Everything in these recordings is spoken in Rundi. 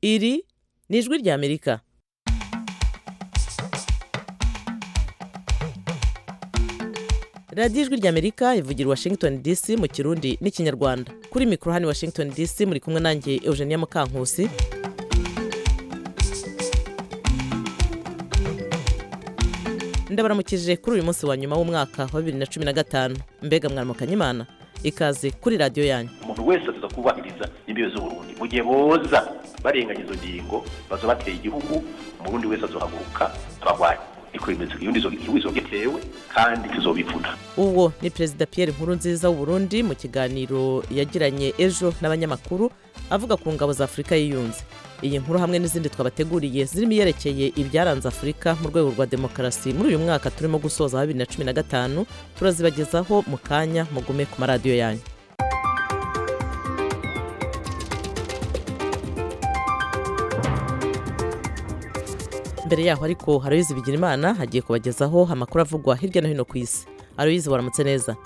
iri ni ijwi ry'amerika radiyo ijwi ry'amerika ivugira i washington dc mu kirundi n'ikinyarwanda kuri mikoro hano i washington dc muri kumwe nanjye eugenia mukankusi ndabaramukije kuri uyu munsi wa nyuma w'umwaka wa bibiri na cumi na gatanu mbega mwaramukanye imana ikaze kuri radiyo yanyu umuntu wese aza kubahiriza imbibe z'uburundi mu gihe boza barenganya izo ngingo baza bateye igihugu umurundi wese azohaguruka abagwanyi niko bimeze igihugu igihugu izogitewe kandi tuzobivuna uwo ni perezida pierre nkurunziza w'uburundi mu kiganiro yagiranye ejo n'abanyamakuru avuga ku ngabo za afurika yiyunze iyi nkuru hamwe n'izindi twabateguriye zirimo iyerekeye ibyaranze afurika mu rwego rwa demokarasi muri uyu mwaka turimo gusoza wa bibiri na cumi na gatanu turazibagezaho mu kanya mugume ku maradiyo yanyu mbere yaho ariko haroyizi bigira imana hagiye kubagezaho amakuru avugwa hirya no hino ku isi aroyizi waramutse neza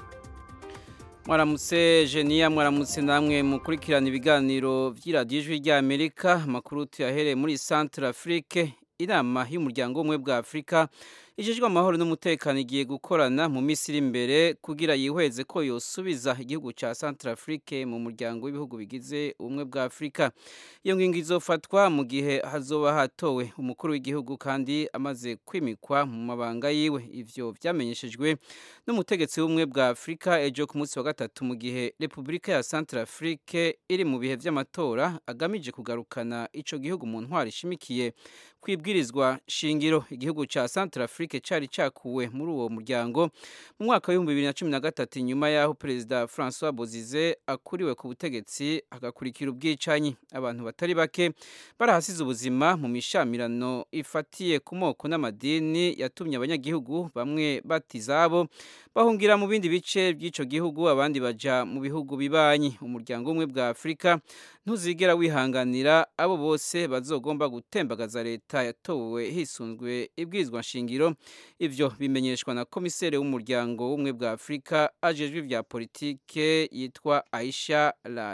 mwaramutse jeniya mwaramutse namwe mukurikirana ibiganiro by'iradiyo ijwi ry'amerika amakuru tuyahereye muri santara afurike inama y'umuryango w'ubumwe bwa afurika ijejwe amahoro n'umutekano igiye gukorana mu minsi iri imbere kugira yihweze ko yosubiza igihugu cya santara afurike mu muryango w'ibihugu bigize ubumwe bwa afurika iyo ngingo izofatwa mu gihe hazoba hatowe umukuru w'igihugu kandi amaze kwimikwa mu mabanga yiwe ivyo vyamenyeshejwe n'umutegetsi w'ubumwe bwa afurika ejo ku munsi wa gatatu mu gihe repubulika ya santara afurike iri mu bihe vy'amatora agamije kugarukana ico gihugu mu ntwaro ishimikiye kwibwirizwa shingiro igihugu ca Central Afrique cari cakuwe muri uwo muryango mu mwaka w'ibihumbi bibiri na cumi na gatatu inyuma y'aho perezida Francois Bozize akuriwe ku butegetsi agakurikira ubwicanyi abantu batari bake barahasize ubuzima mu mishamirano ifatiye ku moko n'amadini yatumye abanyagihugu bamwe batizabo bahungira mu bindi bice by'ico gihugu abandi baja mu bihugu bibanyi umuryango umwe bwa Afrika ntuzigera wihanganira abo bose bazogomba gutembagaza leta yatowe hisunzwe ibwirizwa nshingiro ivyo bimenyeshwa na komiseri w'umuryango w'ubumwe bwa afurika ajejwe ivya politike yitwa aisha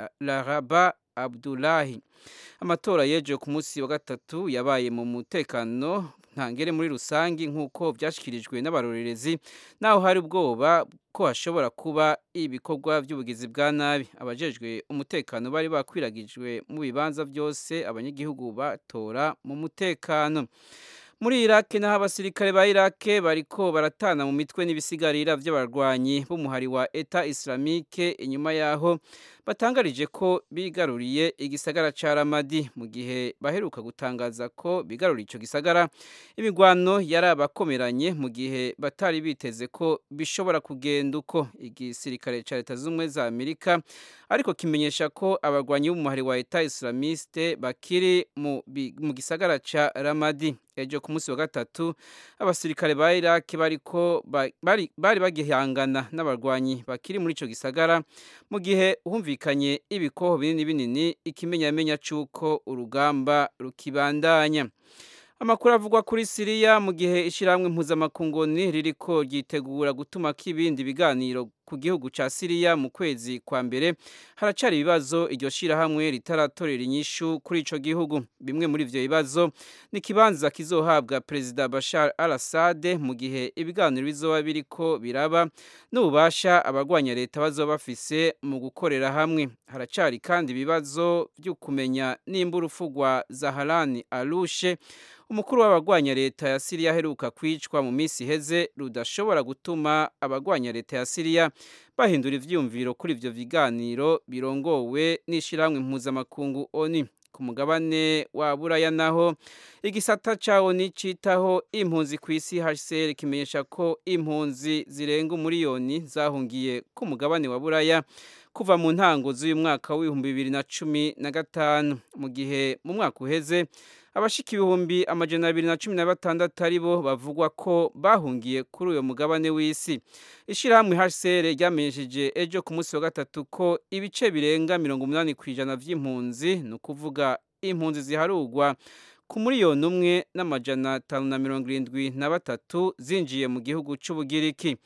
laraba abdulahi amatora yeje ku munsi wa gatatu yabaye mu mutekano ntangere muri rusangi nk'uko byashyikirijwe n'abarorerezi naho hari ubwoba ko hashobora kuba ibikorwa by'ubugizi bwa nabi abajejwe umutekano bari bakwiragijwe mu bibanza byose abanyagihugu batora mu mutekano muri iraki naho abasirikare ba iraki bariko baratana mu mitwe n'ibisigarira by'abarwanyi b'umuhari wa eta islamike inyuma yaho batangarije ko bigaruriye igisagara ca ramadi mu gihe baheruka gutangaza ko bigaruriye ico gisagara imigwano yari abakomeranye mu gihe batari biteze ko bishobora kugenda uko igisirikare ca leta z'ubumwe za amerika ariko kimenyesha ko abarwanyi b'umuhari wa eta islamiste bakiri mu, mu gisagara ca ramadi ejo ku munsi wa gatatu abasirikare ba iraki bariko bari, bari bagihangana n'abarwanyi bakiri muri ico gisagara mu gihe humvikanye ibikoho binini binini ikimenyamenya c'uko urugamba rukibandanya amakuru avugwa kuri siriya mu gihe ishyirahamwe mpuzamakungoni ririko ryitegura gutuma k'ibindi biganiro ku gihugu ca siriya mu kwezi kwa mbere haracari ibibazo iryo shyirahamwe ritaratorera inyishu kuri ico gihugu bimwe muri ivyo bibazo ni ikibanza kizohabwa perezida bashar al assad mu gihe ibiganiro bizoba biriko biraba n'ububasha abagwanya leta bazoba bafise mu gukorera hamwe haracari kandi ibibazo vyo kumenya nimba urupfu rwa zaharani alushe umukuru w'abagwanya leta ya siriya aheruka kwicwa mu minsi iheze rudashobora gutuma abagwanya leta ya siriya bahindura ivyiyumviro kuri ivyo biganiro birongowe n'ishirahamwe mpuzamakungu oni ku mugabane wa buraya naho igisata ca oni citaho impunzi ku isi hcr kimenyesha ko impunzi zirenga umuriyoni zahungiye ku mugabane wa buraya kuva mu ntango z'uyu mwaka w'ibihumbi bibiri na cumi na gatanu mu gihe mu mwaka uheze abashika ibihumbi amajana abiri na cumi na batandatu ari bo bavugwa ko bahungiye kuri uyo mugabane w'isi ishyirahamwe hcr ryamenyesheje ejo ku munsi wa gatatu ko ibice birenga mirongo umunani ku ijana vy'impunzi ni ukuvuga impunzi ziharugwa ku miliyoni umwe n'amajana atanu na mirongo irindwi na batatu zinjiye mu gihugu c'ubugiriki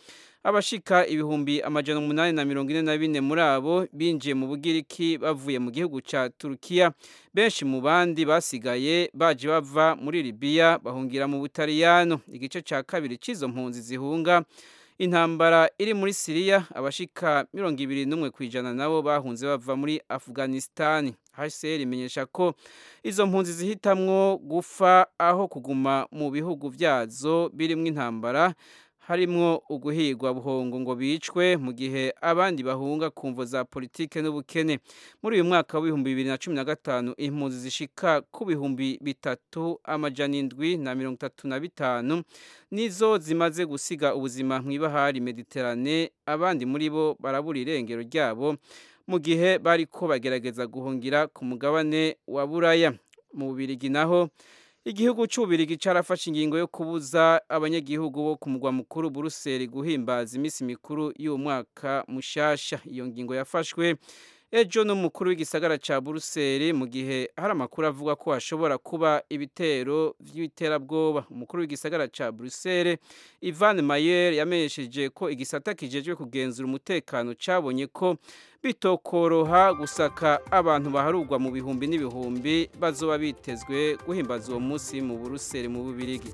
abashika ibihumbi amajana umunani na mirongo ine na bine muri abo binjiye mu bugiriki bavuye mu gihugu ca turukiya benshi mu bandi basigaye baje bava muri libiya bahungira mu butaliyano igice ca kabiri c'izo mpunzi zihunga intambara iri muri siriya abashika mirongo ibiri n'umwe ku ijana nabo bahunze bava muri afghanistan hcr imenyesha ko izo mpunzi zihitamwo gufa aho kuguma mu bihugu vyazo birimwo intambara harimwo uguhigwa buhongo ngo bicwe mu gihe abandi bahunga ku mvo za politike n'ubukene muri uyu mwaka w'ibihumbi bibiri na cumi na gatanu impunzi zishika ku bihumbi bitatu amajana indwi na mirongo itatu na bitanu nizo zimaze gusiga ubuzima mw'ibahari mediterane abandi muri bo barabura irengero ryabo mu gihe bariko bagerageza guhungira ku mugabane wa buraya mu bubirigi naho igihugu cy'ububirigi carafashe ingingo yo kubuza abanyagihugu bo ku mugwa mukuru buruseli guhimbaza iminsi mikuru y'uwo mwaka mushasha iyo ngingo yafashwe ejo n'umukuru w'igisagara ca buruseli mu gihe hari amakuru avuga ko hashobora kuba ibitero vy'iterabwoba umukuru w'igisagara ca buruseli ivan mayer yamenyesheje ko igisata kijejwe kugenzura umutekano cabonye ko bitokoroha gusaka abantu baharugwa mu bihumbi n'ibihumbi bazoba bitezwe guhimbaza uwo munsi mu buruseli mu bubirigi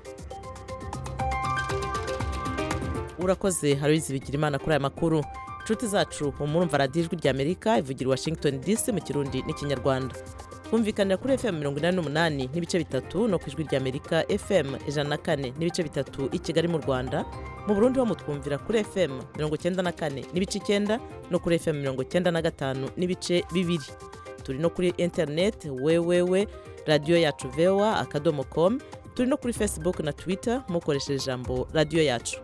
urakoze haruzi bigira imana kuri aya makuru inshuti zacu murumva radiyo ijwi ry'amerika ivugira washington dc mu kirundi n'ikinyarwanda twumvikanira kuri fm mirongo inani n'umunani n'ibice bitatu no ku ijwi ry'amerika fm ijana na kane n'ibice bitatu i kigali mu rwanda mu burundi ho mutwumvira kuri fm mirongo icyenda na kane n'ibice icyenda no kuri fm mirongo icyenda na gatanu n'ibice bibiri turi no kuri interineti wewewe radiyo yacu vewa akadomo komu turi no kuri facebook na twitter mukoresheje ijambo radiyo yacu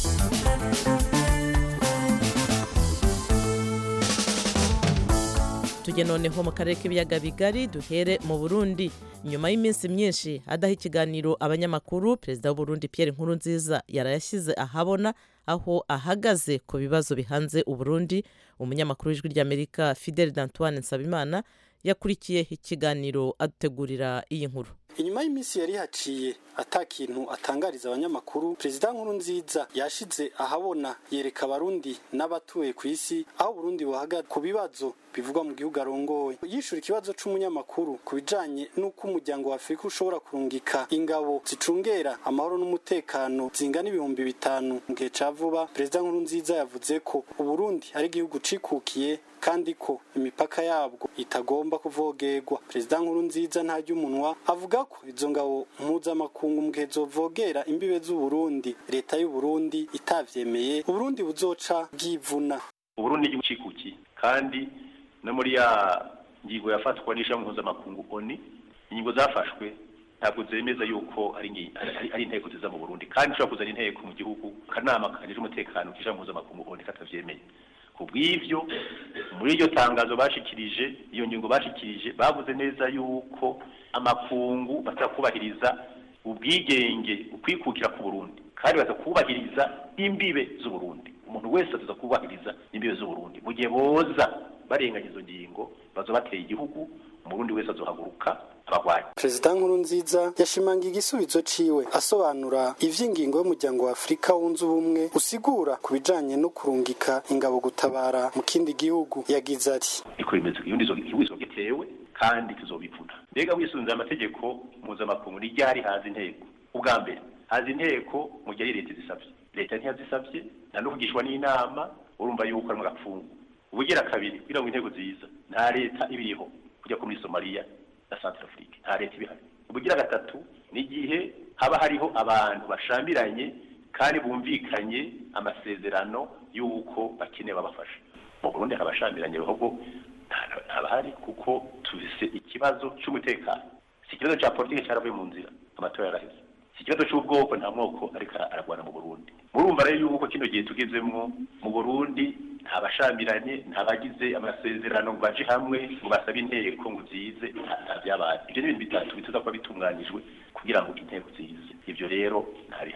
tujye noneho mu karere k'ibiyaga bigari duhere mu burundi nyuma y'iminsi myinshi adaha ikiganiro abanyamakuru perezida w'uburundi pierre nkurunziza yarayashyize ahabona aho ahagaze ku bibazo bihanze uburundi umunyamakuru w'ijwi ry'amerika fidel d'antoine nsabimana yakurikiye ikiganiro adutegurira iyi nkuru inyuma y'iminsi yari haciye ata kintu atangariza abanyamakuru perezida nkurunziza yashize ahabona yereka abarundi n'abatuye ku isi aho uburundi buhagaze ku bibazo bivugwa mu gihugu arongoye yishura ikibazo c'umunyamakuru ku bijanye n'uko umuryango wa afurika ushobora kurungika ingabo zicungera amahoro n'umutekano zingana ibihumbi bitanu mu gihe ca vuba perezida nkurunziza yavuze ko uburundi ari igihugu cikukiye kandi ko imipaka yabwo itagomba kuvogerwa perezida nkurunziza ntarya umunwa avuga ko izo ngabo mpuzamakungu mu gihe zovogera imbibe z'uburundi leta y'uburundi itavyemeye uburundi buzoca bwivuna uburundi igihugu cikukiye kandi no muri ya ngingo yafatwa n'ishami mpuzamakungu oni ingingo zafashwe ntabwo zemeza yuko ari ngi- ari- ari inteko ziza mu burundi kandi ushobora kuzana inteko mu gihugu akanama kajejwe umutekano k'ishami mpuzamakungu oni katavyemeye ku bw'ivyo muri iryo tangazo bashikirije iyo ngingo bashikirije bavuze neza yuko amakungu batakubahiriza ubwigenge ukwikukira ku burundi kandi batakubahiriza imbibe z'uburundi umuntu wese aza kubahiriza imbibe z'uburundi mu gihe boza barenganya izo ngingo baza bateye igihugu umurundi wese azohaguruka abagwanyi perezida nkurunziza yashimangiye igisubizo ciwe asobanura ivy'ingingo y'umuryango wa afurika wunze ubumwe usigura ku bijanye no kurungika ingabo gutabara mu kindi gihugu yagize ati niko bimeze iyo ndizo igihugu gitewe kandi tuzobivuna mbega wisunze amategeko mpuzamakungu ni ryari haza inteko ubwa mbere haza inteko mu gihe ari leta izisabye leta ntiyazisabye nta no kugishwa n'inama urumva yuko ari mu gapfungu ubugira kabiri kugira ngo inteko ziza nta leta ibiriho kujya ko muri somaliya na centrafrique nta leta ibihari ubugira gatatu ni igihe haba hariho abantu bashambiranye kandi bumvikanye amasezerano y'uko bakeneye babafasha mu burundi hari abashambiranye ahubwo nta- ntabahari kuko tufise ikibazo cy'umutekano si ikibazo cya politiki cyaravuye mu nzira amatora yaraheze si ikibazo cy'ubwoko nta mwoko ariko aragwana mu burundi murumva rero yuko kino gihe tugezemwo mu burundi nta bashambiranye nta bagize amasezerano ngo baje hamwe ngo basabe inteko ngo zize nta- nta byabaye ibyo ni ibintu bitatu bituza kuba bitunganyijwe kugira ngo inteko zize ibyo rero ntabihari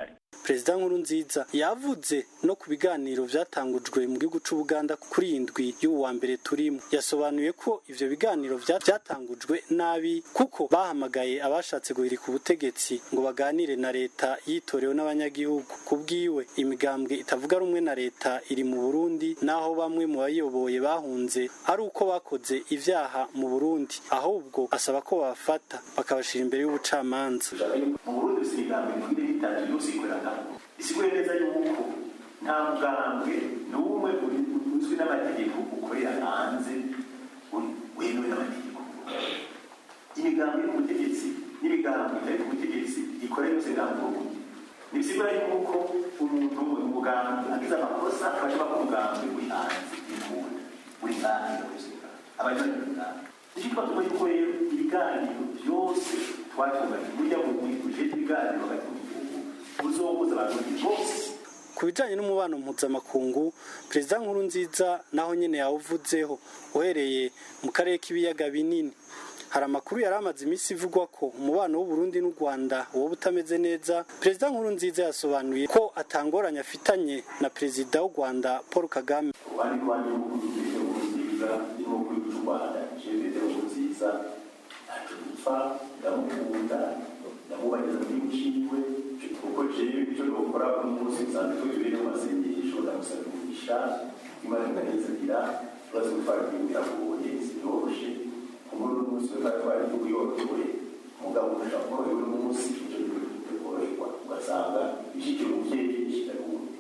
perezida nkurunziza yavuze no ku biganiro vyatangujwe mu gihugu c'ubuganda kuri iyi ndwi y'ubu wa mbere turimo yasobanuye ko ivyo biganiro vya- vyatangujwe nabi kuko bahamagaye abashatse guhirika ubutegetsi ngo baganire na leta yitorewe n'abanyagihugu ku bwiwe imigambwe itavuga rumwe na leta iri mu burundi naho bamwe mu bayoboye bahunze ari uko bakoze ivyaha mu burundi ahubwo asaba ko babafata bakabashira imbere y'ubucamanza mu burundi si imigambi ikwiriye itatu yose ikorana isiguye neza yuko nta mugambwe n'umwe uri- uzwi n'amategeko ukorera hanze uri- wemewe n'amategeko imigambi iri ku butegetsi n'imigambi itari ku butegetsi ikorera yose nta muntu ntibisigura yuko umuntu umugambi agize amakosa bashobora ko umugambi uri hanze y'impunzi uri hanze y'ubuzima abanyoni umugambi nicyo twatuma yuko rero ibiganiro byose twatunganya burya mu uje ibiganiro hagati mu gihugu buzohuza abarundi bose ku bijanye n'umubano mpuzamakungu perezida nkurunziza naho nyene yawuvuzeho uhereye mu karere k'ibiyaga binini hari amakuru yari amaze iminsi ivugwa ko umubano w'uburundi n'u rwanda woba utameze neza perezida nkurunziza yasobanuye ko atangoranye afitanye na perezida w'u rwanda paul kagame abandi rwanda n'ubundi nziza irimo kuri cy'u rwanda jenoside nziza ntacyo dupfa ndamukunda ndamubageza muri muciwe kuko jewe icyo dukora uno munsi nsanzwe turi mu masengesho ndamusaba umugisha imana ikanezanira tubaze gutwara igihugu biragoye sinyoroshe kumuri uno munsi twari twari igihugu yorohewe umugabo ushaka korohewe uno munsi icyo gihugu koroherwa ugasanga ishyikira umubyeyi ishyikira uwundi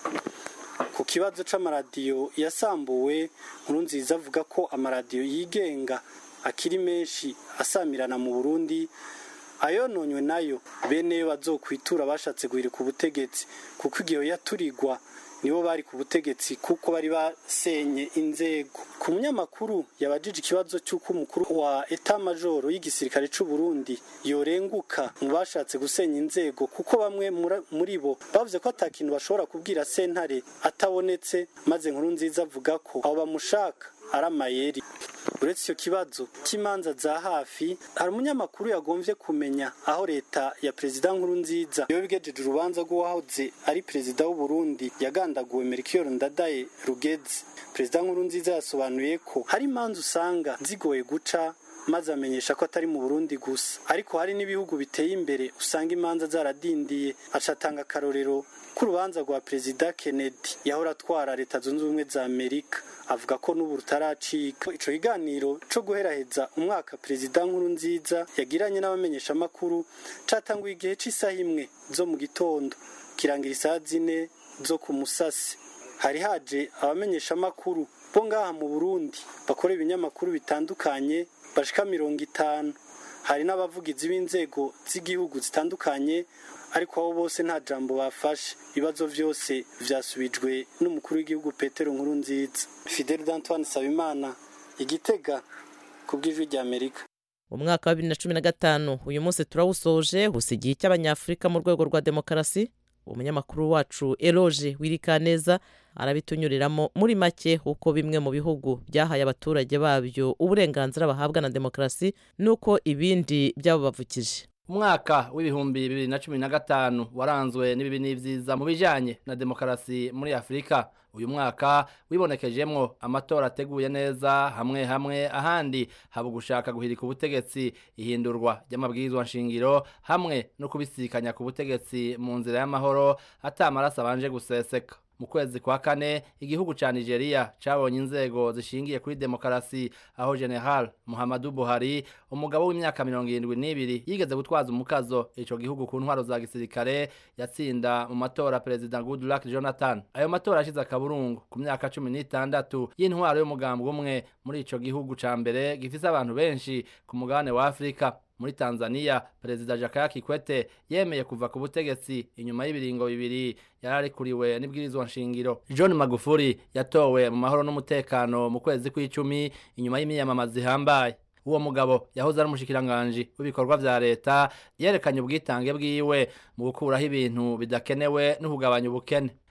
ku kibazo c'amaradiyo yasambuwe nkurunziza avuga ko amaradiyo yigenga akiri menshi asamirana mu burundi ayononywe nayo bene yo bazokwitura bashatse guhirika ubutegetsi kuko igihe yaturigwa nibo bari ku butegetsi kuko bari basenye inzego ku munyamakuru yabajije ikibazo cy'uko umukuru wa eta majoro y'igisirikare c'u Burundi yorenguka mu bashatse gusenya inzego kuko bamwe mura- muri bo bavuze ko atakintu bashobora kubwira sentare atabonetse maze nkuru nziza avuga ko abo bamushaka ari amayeri uretse icyo kibazo cy'imanza za hafi hari umunyamakuru yagombye kumenya aho leta ya perezida nkuru nziza iyo bigejeje urubanza rw'uwahoze ari perezida w'u Burundi yagandaguwe Melchior Ndadaye Rugeze perezida nkuru nziza yasobanuye ko hari imanza usanga zigoye guca maze amenyesha ko atari mu Burundi gusa ariko hari n'ibihugu biteye imbere usanga imanza zaradindiye acatanga akarorero k'urubanza rwa perezida Kennedy yahora atwara leta zunze ubumwe za Amerika avuga ko n'ubu rutaracika ico kiganiro co guheraheza umwaka perezida nkuru nziza yagiranye n'abamenyeshamakuru catanguye igihe c'isaha imwe zo mu gitondo kirangira isaha zine zo ku musasi hari haje abamenyeshamakuru bo ngaha mu Burundi bakora ibinyamakuru bitandukanye bashika mirongo itanu hari n'abavugizi b'inzego z'igihugu zitandukanye ariko abo bose nta jambo bafashe ibibazo byose vyasubijwe n'umukuru w'igihugu Petero Nkurunziza Fidel Antoine Sabimana igitega ku bw'ijwi rya Amerika umwaka wa bibiri na cumi na gatanu uyu munsi turawusoje gusa igihe cy'abanyafurika mu rwego rwa demokarasi umunyamakuru wacu eroge wirikaneza arabitunyuriramo muri make uko bimwe mu bihugu byahaye abaturage babyo uburenganzira bahabwa na demokarasi n'uko ibindi byabubavukije umwaka w'ibihumbi bibiri na cumi na gatanu waranzwe n'ibibi n'ibyiza mu bijyanye na demokarasi muri afurika uyu mwaka wibonekejemo amatora ateguye neza hamwe hamwe ahandi haba gushaka guhirika ubutegetsi ihindurwa ry'amabwirizwa nshingiro hamwe no kubisikanya ku butegetsi mu nzira y'amahoro atamaraso abanje guseseka mu kwezi kwa kane igihugu ca Nigeria cabonye inzego zishingiye kuri demokarasi aho General Muhammadu Buhari umugabo w'imyaka mirongo irindwi n'ibiri yigeze gutwaza umukazo ico gihugu ku ntwaro za gisirikare yatsinda mu matora Perezida Goodluck Jonathan ayo matora ashize akaburungu ku myaka cumi n'itandatu y'intwaro y'umugambwe umwe muri ico gihugu ca mbere gifise abantu benshi ku mugabane wa Afrika muri Tanzania Perezida Jakaya Kikwete yemeye kuva ku butegetsi inyuma y'ibiringo bibiri yararikuriwe n'ibwirizwa nshingiro John Magufuli yatowe mu mahoro n'umutekano mu kwezi kw'icumi inyuma y'imiyamamaza ihambaye uwo mugabo yahoze ari umushikiranganji w'ibikorwa vya leta yerekanye ubwitange bwiwe mu gukuraho ibintu bidakenewe no kugabanya ubukene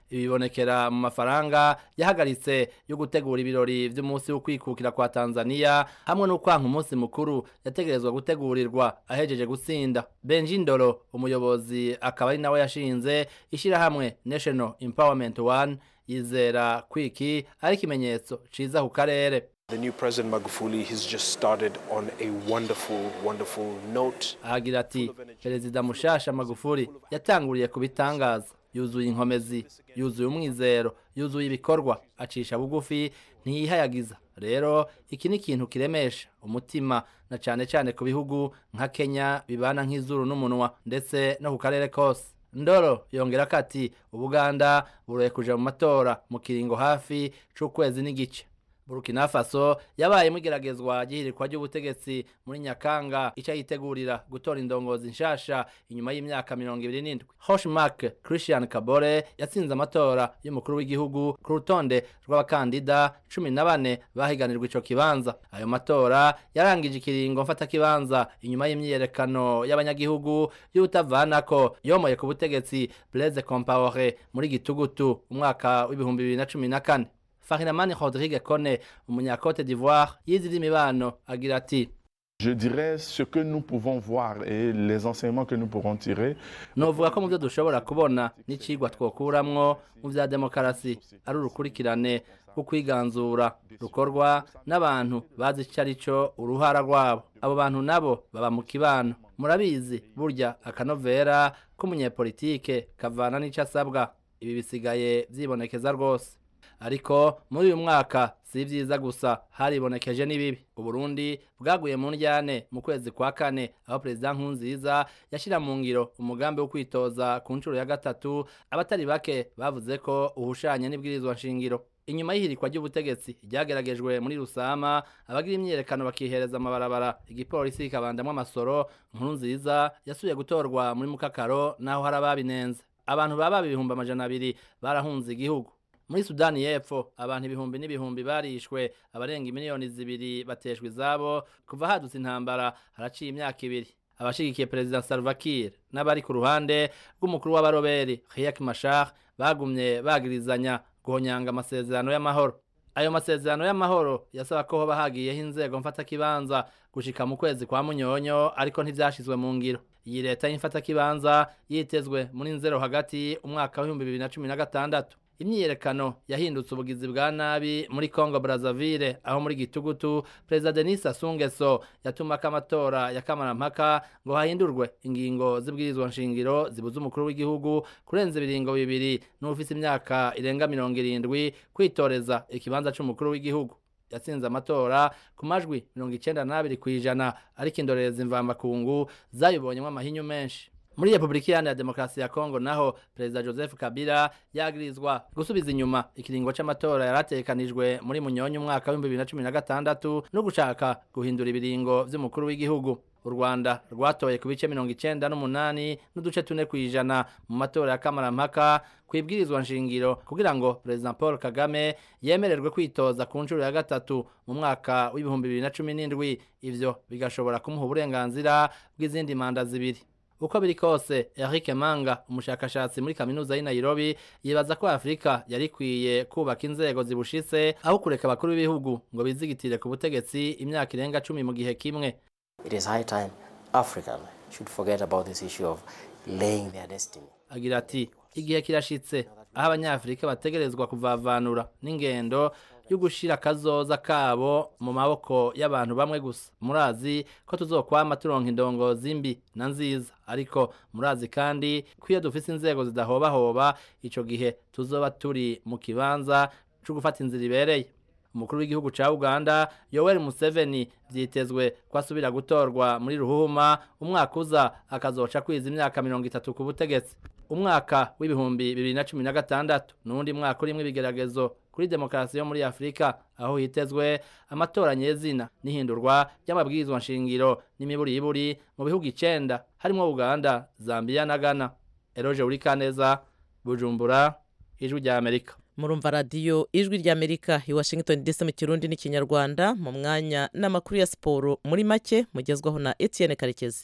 ibi bibonekera mu mafaranga yahagaritse yo gutegura ibirori vy'umunsi wo kwikukira kwa Tanzania hamwe no kwanka umunsi mukuru yategerezwa gutegurirwa ahejeje gutsinda Benji Ndoro umuyobozi akaba ari nawe yashinze ishirahamwe National Empowerment One yizera kwiki ari ikimenyetso ciza ku karere The new President Magufuli has just started on a wonderful, wonderful note. ahagira ati perezida mushasha magufuri yatanguriye ku bitangaza yuzuye inkomezi yuzuye umwizero yuzuye ibikorwa acisha bugufi ntiyihayagiza rero iki ni ikintu kiremesha umutima na cane cane ku bihugu nka kenya bibana nk'izuru n'umunwa ndetse no ku karere kose ndoro yongera ko ati ubuganda buroye kuja mu matora mu kiringo hafi c'ukwezi n'igice burkina faso yabaye igeragezwa ry'ihirikwa ry'ubutegetsi muri nyakanga ica yitegurira gutora indongozi nshasha inyuma y'imyaka mirongo ibiri n'indwi hoshmark christian kabore yatsinze amatora y'umukuru w'igihugu ku rutonde rw'abakandida cumi na bane bahiganirwa ico kibanza ayo matora yarangije ikiringo mfatakibanza inyuma y'imyiyerekano y'abanyagihugu y'utavanako yomoye ku butegetsi blaise compaore muri gitugutu umwaka w'ibihumbi bibiri na cumi na kane Farinamani Rodrigue Kone umunyakote d'Ivoire yize iby'imibano agira ati Je dirais ce que nous pouvons voir et les enseignements que nous pourrons tirer. novuga ko mu byo dushobora kubona n'icigwa twokuramwo mu vya demokarasi ari urukurikirane rwo kwiganzura rukorwa n'abantu bazi ico ari co uruhara rwabo abo bantu nabo baba mu kibano murabizi burya akanovera k'umunyepolitike kavana n'ico asabwa ibi bisigaye vyibonekeza rwose ariko muri uyu mwaka si vyiza gusa haribonekeje n'ibibi uburundi bwaguye mu ndyane mu kwezi kwa kane aho perezida nkunziza yashira mu ngiro umugambi wo kwitoza ku nshuro ya gatatu abatari bake bavuze ko uhushanye n'ibwirizwa nshingiro inyuma y'ihirikwa ry'ubutegetsi ryageragejwe muri rusama abagira imyiyerekano bakihereza amabarabara igipolisi kikabandamwo amasoro nkuru nziza yasubiye gutorwa muri mukakaro naho hari ababinenze abantu baba ibihumbi amajana abiri barahunze igihugu muri sudani y'epfo abantu ibihumbi n'ibihumbi barishwe abarenga miliyoni zibiri bateshwa izabo kuva hadutse intambara haraciye imyaka ibiri abashigikiye perezida Salva Kiir n'abari ku ruhande rw'umukuru w'abaroberi Riek Machar bagumye bagirizanya guhonyanga amasezerano y'amahoro ayo masezerano y'amahoro yasaba ko hoba hagiyeho inzego mfatakibanza gushika mu kwezi kwa munyonyo ariko ntivyashizwe mu ngiro iyi leta y'imfatakibanza yitezwe muri nzero hagati umwaka w'ibihumbi bibiri na cumi na gatandatu imyiyerekano yahindutse ubugizi bwa nabi muri Congo Brazzaville aho muri gitugutu Perezida Denis Sassou Nguesso yatumako amatora ya kamarampaka ngo hahindurwe ingingo z'ibwirizwa nshingiro zibuza umukuru w'igihugu kurenza ibiringo bibiri n'ufise imyaka irenga mirongo irindwi kwitoreza ikibanza c'umukuru w'igihugu yatsinze amatora ku majwi mirongo icenda n'abiri kw'ijana ariko indorerezi mvamakungu zayibonyemo amahinyu menshi muri repubulika iharanira demokarasi ya kongo naho perezida joseph kabila yagirizwa gusubiza inyuma ikiringo c'amatora yaratekanijwe muri munyonyi umwaka w'ibihumbi bibiri na cumi na gatandatu no gushaka guhindura ibiringo vy'umukuru w'igihugu u rwanda rwatoye ku bice mirongo icenda n'umunani n'uduce tune kw'ijana mu matora ya kamarampaka kwibwirizwa nshingiro kugira ngo perezida paul kagame yemererwe kwitoza ku nshuro ya gatatu mu mwaka w'ibihumbi bibiri na cumi n'indwi ivyo bigashobora kumuha uburenganzira bw'izindi manda zibiri uko biri kose Eric Manga umushakashatsi muri kaminuza y'i Nairobi yibaza ko Afrika yari ikwiye kubaka inzego zibushitse aho kureka abakuru b'ibihugu ngo bizigitire ku butegetsi imyaka irenga cumi mu gihe kimwe It is high time Africa should forget about this issue of laying their destiny. agira ati igihe kirashitse aho abanyafurika bategerezwa kuvavanura n'ingendo yo gushira akazoza kabo mu maboko y'abantu bamwe gusa murazi ko tuzokwama turonka indongozi mbi na nziza ariko murazi kandi ko iyo dufise inzego zidahobahoba ico gihe tuzoba turi mu kibanza co gufata inzira ibereye umukuru w'igihugu ca uganda yoweri museveni vyitezwe ko asubira gutorwa muri ruhuma umwaka uza akazoca kwiza imyaka mirongo itatu ku butegetsi umwaka w'ibihumbi bibiri na cumi na gatandatu n'uwundi mwaka urimwo ibigeragezo kuri demokarasi yo muri afurika aho hitezwe amatora nyezina n'ihindurwa ry'amabwirizwa nshingiro n'imiburiburi mu bihugu icenda harimwo uganda zambiya na ghana eroje urikaneza bujumbura ijwi rya amerika murumva radiyo ijwi ry'amerika i washington dc mu kirundi n'ikinyarwanda mu mwanya n'amakuru ya siporo muri make mugezwaho na etienne karekezi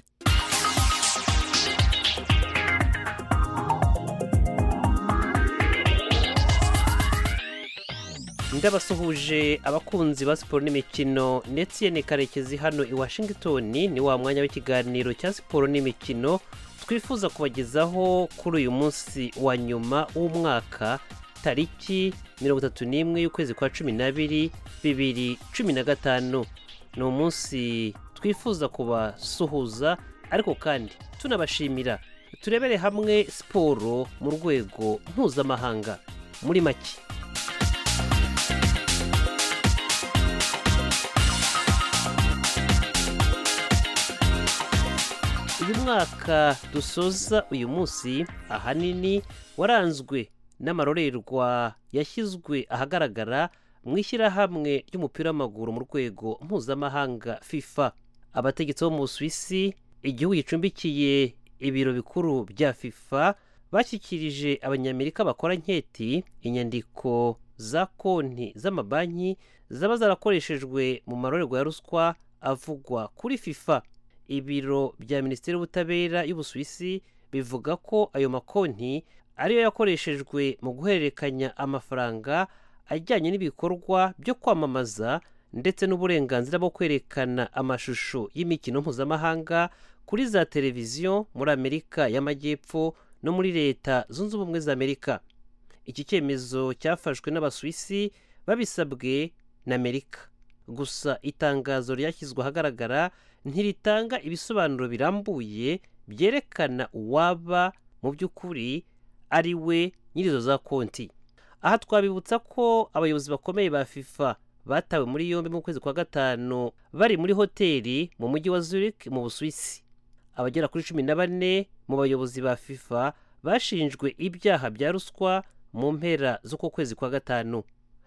ndabasuhuje abakunzi ba siporo n'imikino ndetse ni karekezi hano i washington ni wa mwanya w'ikiganiro cya siporo n'imikino twifuza kubagezaho kuri uyu munsi wa nyuma w'umwaka tariki mirongo itatu n'imwe y'ukwezi kwa cumi n'abiri bibiri cumi na gatanu ni umunsi twifuza kubasuhuza ariko kandi tunabashimira turebere hamwe siporo mu rwego mpuzamahanga muri make uyu mwaka dusoza uyu munsi ahanini waranzwe n'amarorerwa yashyizwe ahagaragara mu ishyirahamwe ry'umupira w'amaguru mu rwego mpuzamahanga fifa abategetsi bo mu busuwisi igihugu gicumbikiye ibiro bikuru bya fifa bashyikirije abanyamerika bakora nketi inyandiko za konti z'amabanki zaba zarakoreshejwe mu marorerwa ya ruswa avugwa kuri fifa ibiro bya minisiteri y'ubutabera y'ubusuwisi bivuga ko ayo makonti ariyo yakoreshejwe mu guhererekanya amafaranga ajyanye n'ibikorwa byo kwamamaza ndetse n'uburenganzira bwo kwerekana amashusho y'imikino mpuzamahanga kuri za televiziyo muri amerika y'amajyepfo no muri leta zunze ubumwe za amerika iki cyemezo cyafashwe n'abasuwisi babisabwe na amerika gusa itangazo ryashyizwe ahagaragara ntiritanga ibisobanuro birambuye byerekana uwaba mu by'ukuri ari we nyirizo za konti aha twabibutsa ko abayobozi bakomeye ba fifa batawe muri yombi mu kwezi kwa gatanu bari muri hoteli mu mujyi wa zurich mu busuwisi abagera kuri cumi na bane mu bayobozi ba fifa bashinjwe ibyaha bya ruswa mu mpera z'uko kwezi kwa gatanu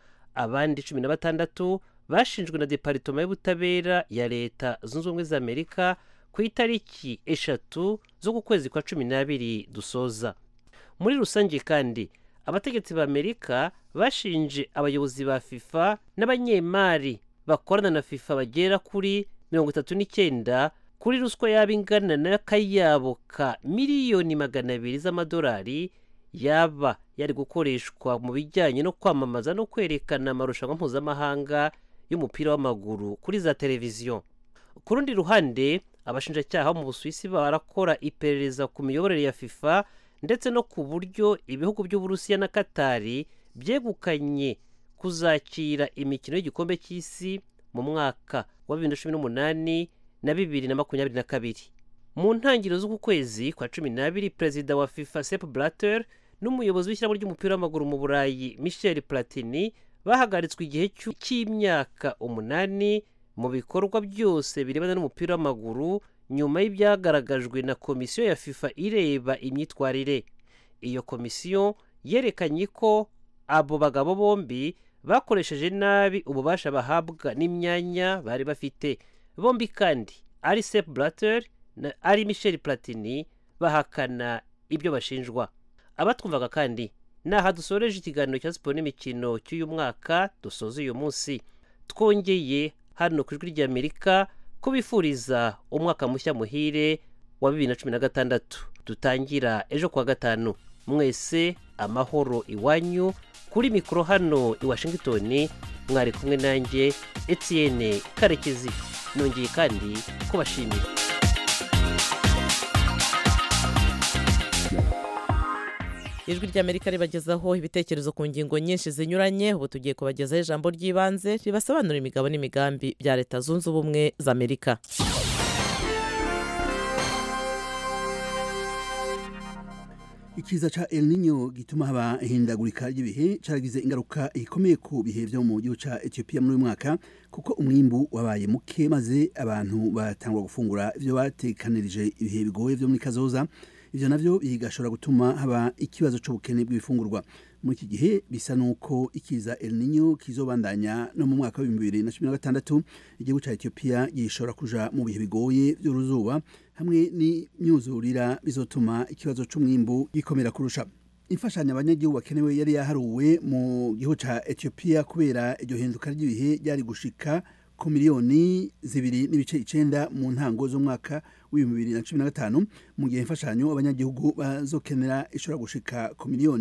abandi cumi na batandatu bashinjwe na deparitoma y'ubutabera ya leta zunze ubumwe za amerika ku itariki eshatu z'uku kwezi kwa cumi n'abiri dusoza muri rusange kandi abategetsi ba amerika bashinje abayobozi ba fifa n'abanyemari bakorana na fifa bagera kuri mirongo itatu n'icyenda kuri ruswa yaba ingana n'akayabo ka miliyoni magana abiri z'amadolari yaba yari gukoreshwa mu bijyanye no kwamamaza no kwerekana amarushanwa mpuzamahanga y'umupira w'amaguru kuri za televiziyo ku rundi ruhande abashinjacyaha bo mu busuwisi barakora iperereza ku miyoborere ya fifa ndetse no ku buryo ibihugu by'uburusiya na katari byegukanye kuzakira imikino y'igikombe cy'isi mu mwaka wa bibiri na cumi n'umunani na bibiri na makumyabiri na kabiri mu ntangiriro z'uku kwezi kwa cumi n'abiri perezida wa fifa sep blatter n'umuyobozi w'ishyirahamwe ry'umupira w'amaguru mu burayi michel platini bahagaritswe igihe cy'imyaka umunani mu bikorwa byose birebana n'umupira w'amaguru nyuma y'ibyagaragajwe na komisiyo ya fifa ireba imyitwarire iyo komisiyo yerekanye ko abo bagabo bombi bakoresheje nabi ububasha bahabwa n'imyanya bari bafite bombi kandi ari sep blatter na ari michel platini bahakana ibyo bashinjwa abatwumvaga kandi ni aha dusoreje ikiganiro cya siporo n'imikino cy'uyu mwaka dusoza uyu munsi twongeye hano ku ijwi ry'amerika ko bifuriza umwaka mushya muhire wa bibiri na cumi na gatandatu dutangira ejo kuwa gatanu mwese amahoro iwanyu kuri mikoro hano i washington mwari kumwe nanjye etienne karekezi nongeye kandi kubashimira ijwi ry'amerika ribagezaho ibitekerezo ku ngingo nyinshi zinyuranye ubu tugiye kubagezaho ijambo ry'ibanze ribasobanura imigabo n'imigambi bya leta zunze ubumwe za amerika ikiza ca El Niño gituma haba ihindagurika ry'ibihe caragize ingaruka ikomeye ku bihe vyo mu gihugu ca Ethiopia muri uyu mwaka kuko umwimbu wabaye muke maze abantu batangwa gufungura ivyo batekanirije ibihe bigoye vyo muri kazoza ivyo navyo bigashobora gutuma haba ikibazo c'ubukene bw'ibifungurwa muri iki gihe bisa nuko ikiza El Niño kizobandanya no mu mwaka wa 2016 igihugu ca Ethiopia gishobora kuja mu bihe bigoye vy'uruzuba hamwe n'imyuzurira bizotuma ikibazo c'umwimbu gikomera kurusha imfashanyo abanyagihugu bakenewe yari yaharuwe mu gihugu ca Ethiopia kubera iryo hinduka ry'ibihe ryari gushika ku miliyoni zibiri n'ibice icenda mu ntango z'umwaka w'ibihumbi bibiri na cumi na gatanu mu gihe imfashanyo abanyagihugu bazokenera ishobora gushika ku miliyoni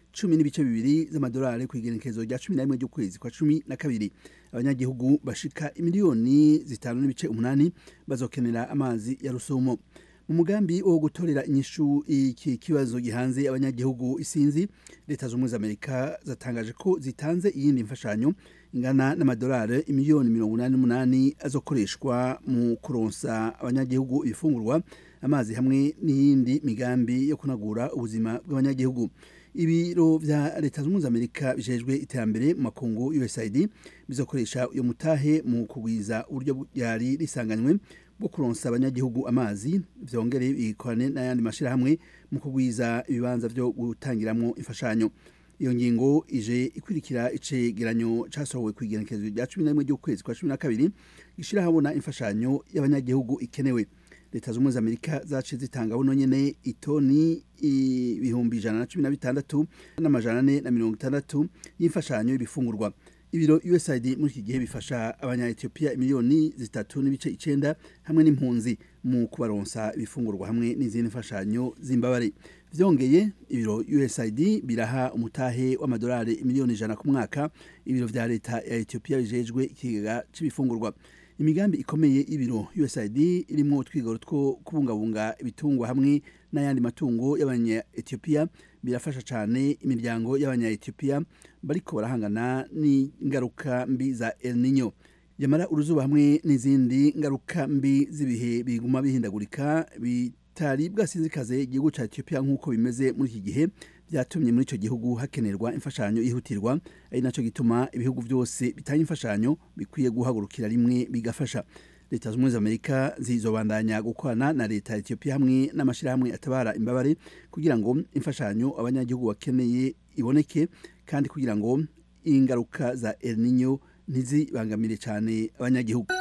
cumi n'ibice bibiri z'amadolari ku igenekerezo rya cumi na rimwe ry'ukwezi kwa cumi na kabiri abanyagihugu bashika imiliyoni zitanu n'ibice umunani bazokenera amazi ya rusumo mu mugambi wo gutorera inyishu iki kibazo gihanze abanyagihugu isinzi leta z'ubumwe z'amerika zatangaje ko zitanze iyindi mfashanyo ingana n'amadolari imiliyoni mirongo inani n'umunani azokoreshwa mu kuronsa abanyagihugu ibifungurwa amazi hamwe n'iyindi migambi yo kunagura ubuzima bw'abanyagihugu ibiro vya leta z'ubumwe z'amerika bijejwe iterambere mu makungu usaid bizokoresha uyo mutahe mu kugwiza uburyo yari risanganywe bwo kuronsa abanyagihugu amazi vyongere bikorane n'ayandi mashirahamwe mu kugwiza ibibanza vyo gutangiramwo imfashanyo iyo ngingo ije ikurikira icegeranyo casohowe ku igenekerezo rya cumi na rimwe ry'ukwezi kwa cumi na kabiri gishira habona imfashanyo y'abanyagihugu ikenewe leta z'ubumwe z'amerika zaciye zitanga buno nyene itoni ibihumbi ijana na cumi na bitandatu n'amajana ane na mirongo itandatu y'imfashanyo y'ibifungurwa ibiro usaid muri iki gihe bifasha abanya-etiyopiya miliyoni zitatu n'ibice icenda hamwe n'impunzi mu kubaronsa ibifungurwa hamwe n'izindi mfashanyo z'imbabare vyongeye ibiro usaid biraha umutahe w'amadolari miliyoni ijana ku mwaka ibiro vya leta ya etiyopiya bijejwe ikigega c'ibifungurwa imigambi ikomeye y'ibiro usaid irimwo utwigoro two kubungabunga ibitungwa hamwe n'ayandi matungo y'abanya-etiyopiya birafasha cyane imiryango y'abanya-etiyopiya bariko barahangana n'ingaruka mbi za el nino yamara uruzuba hamwe n'izindi ngaruka mbi z'ibihe biguma bihindagurika bitari bwasinzikaze igihugu cya etiyopiya nk'uko bimeze muri iki gihe byatumye muri icyo gihugu hakenerwa imfashanyo yihutirwa ari nacyo gituma ibihugu byose bitanga imfashanyo bikwiye guhagurukira rimwe bigafasha leta z'ubumwe z'amerika zizobandanya gukorana na leta ya etiyopiya hamwe n'amashyirahamwe atabara imbabare kugira ngo imfashanyo abanyagihugu bakeneye iboneke kandi kugira ngo ingaruka za el nino ntizibangamire cyane abanyagihugu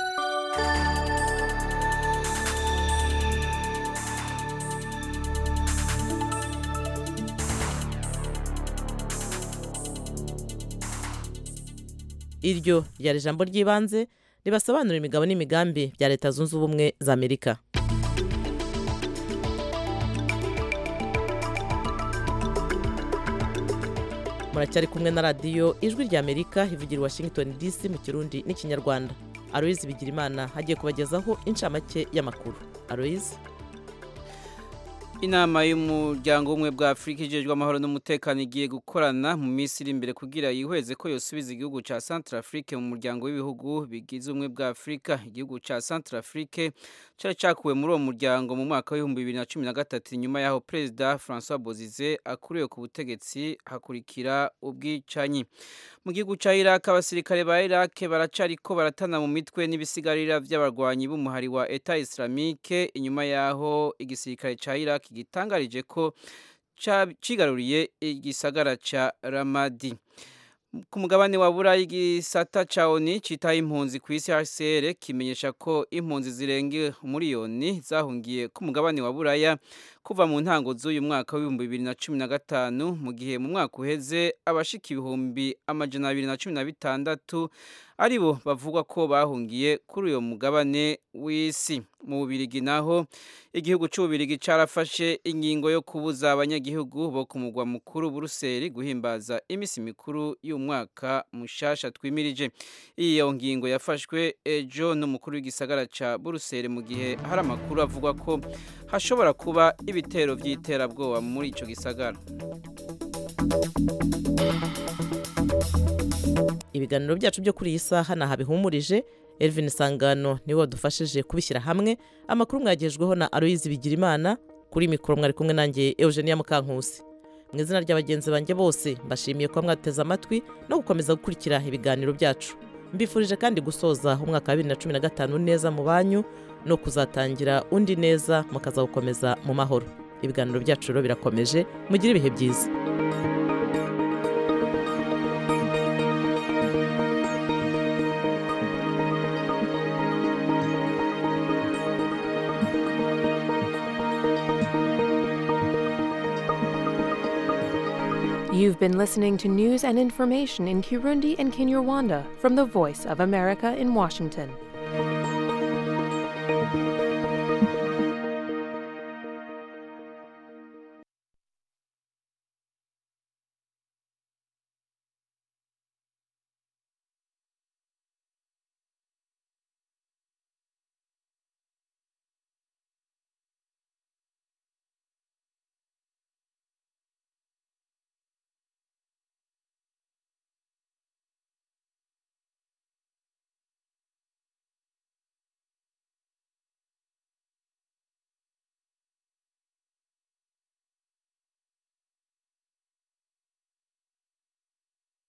iryo ryari ijambo ry'ibanze ribasobanurira imigabo n'imigambi bya leta zunze ubumwe za amerika muracyari kumwe na radiyo ijwi rya amerika ivugira i washington dc mu kirundi n'ikinyarwanda aloyizi bigirimana hagiye kubagezaho inshamake y'amakuru aloyizi inama y'umuryango w'ubumwe bwa afurika ijejwe amahoro n'umutekano igiye gukorana mu minsi iri imbere kugira yihweze ko yosubiza igihugu cya centrafrique mu muryango w'ibihugu bigize ubumwe bwa afurika igihugu cya centrafrique cyari cyakuwe muri uwo muryango mu mwaka w'ibihumbi bibiri na cumi na gatatu nyuma y'aho perezida francois bozize akuriwe ku butegetsi hakurikira ubwicanyi mu gihugu cya iraq abasirikare ba iraq baracariko baratana mu mitwe n'ibisigarira by'abarwanyi b'umuhari wa eta islamique inyuma y'aho igisirikare cya iraq gitangarije ko cigaruriye igisagara ca ramadi ku mugabane wa burayi igisata ca oni citaho impunzi ku isi hcr kimenyesha ko impunzi zirenga umuriyoni zahungiye ku mugabane wa buraya kuva mu ntango z'uyu mwaka w'ibihumbi bibiri na cumi na gatanu mu gihe mu mwaka uheze abashika ibihumbi amajana abiri na cumi na bitandatu ari bo bavugwa ko bahungiye kuri uyu mugabane w'isi mu bubirigi naho igihugu cy'ububirigi carafashe ingingo yo kubuza abanyagihugu bo ku mugwa mukuru buruseli guhimbaza iminsi mikuru y'umwaka mushasha twimirije iyo ngingo yafashwe ejo n'umukuru w'igisagara ca buruseli mu gihe hari amakuru avuga ko hashobora kuba ibitero by'iterabwoba muri ico gisagara ibiganiro byacu byo kuri iyi saha ntaho bihumurije Elvin Sangano niwe wadufashije kubishyira hamwe amakuru mwagejweho na Aloyizi Bigirimana kuri mikoro mwari kumwe nanjye Eugenia Mukankusi mu izina ry'abagenzi banjye bose mbashimiye kuba mwateze amatwi no gukomeza gukurikira ibiganiro byacu mbifurije kandi gusoza umwaka wa bibiri na cumi na gatanu neza mu banyu no kuzatangira undi neza mukazawukomeza mu mahoro ibiganiro byacu rero birakomeje mugire ibihe byiza You've been listening to news and information in Kirundi and Kinyarwanda from the Voice of America in Washington.